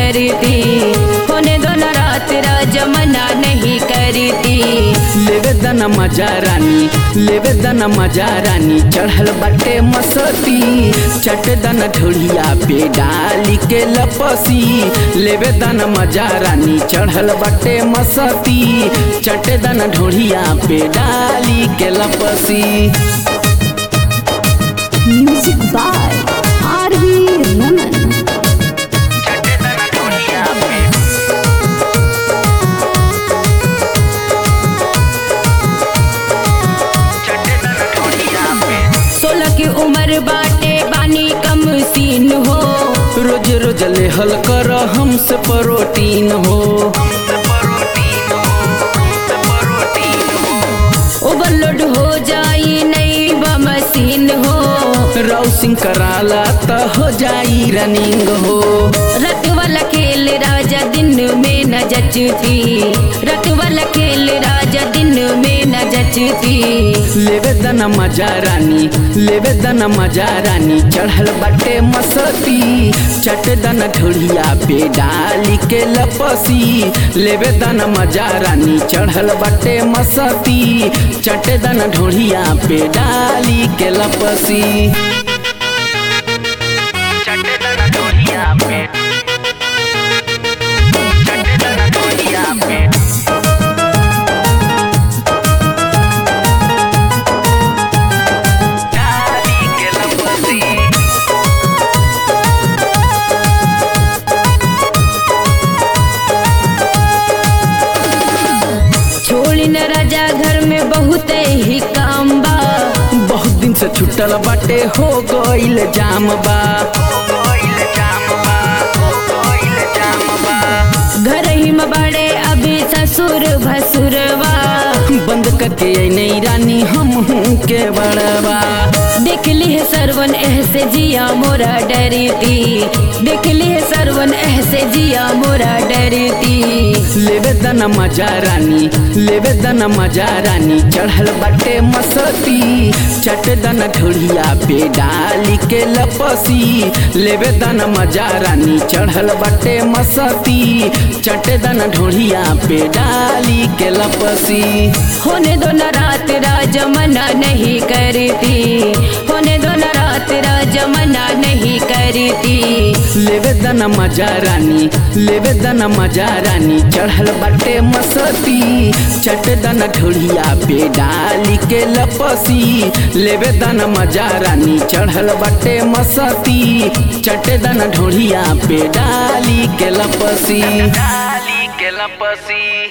करती होने दो न रात राजा मना नहीं करती लेवे दना मजा रानी लेवे दना मजा रानी चढ़ल बाटे मसती चट दना ढोलिया पे डाली के लपसी लेवे दना मजा रानी चढ़ल बाटे मसती चट दना ढोलिया पे डाली के लपसी Music by R.V. Raman. सोलह की उम्र बाटे बानी कम सीन हो रोज रोज लेहल कर हमसे प्रोटीन हो ओवरलोड हो जाई नई बा मशीन हो राउसिंग कराला त हो जाई रनिंग हो रत वाला खेल राजा दिन में न जचती रत वाला खेल राजा दिन में न जचती लेवे दना मजा रानी लेवे दना मजा रानी चढ़ल बाटे मसती चट दना ढोलिया पे डाली के लपसी लेवे दना मजा रानी चढ़ल बाटे मसती चट दना ढोलिया पे डाली के लपसी छोड़ी न राजा घर में बहुत ही काम बा बहुत दिन से छुटल बाटे हो गईल जाम बा घर ही में बड़े अभी ससुर भसुरवा बंद करके आई नहीं रानी हम हूँ के बड़वा देख ली है सरवन ऐसे जिया मोरा डरती देख ली है सरवन ऐसे जिया मोरा डरती लेवे दना मजा रानी लेवे दना मजा रानी चढ़ल बाटे मसती चट दना ढोलिया पे डाली के लपसी लेवे दना मजा रानी चढ़ल बाटे मसती चट दना ढोलिया पे डाली के लपसी होने दो न रात राजा मना नहीं करती होने दो न रात राजा मना नहीं करती लेवे दना मजा रानी लेवे दना मजा रानी चढ़ल बाटे मसती चट दना ढोलिया पे डाली के लपसी लेवे दना मजा रानी चढ़ल बाटे मसती चट दना ढोलिया पे डाली के लपसी डाली के लपसी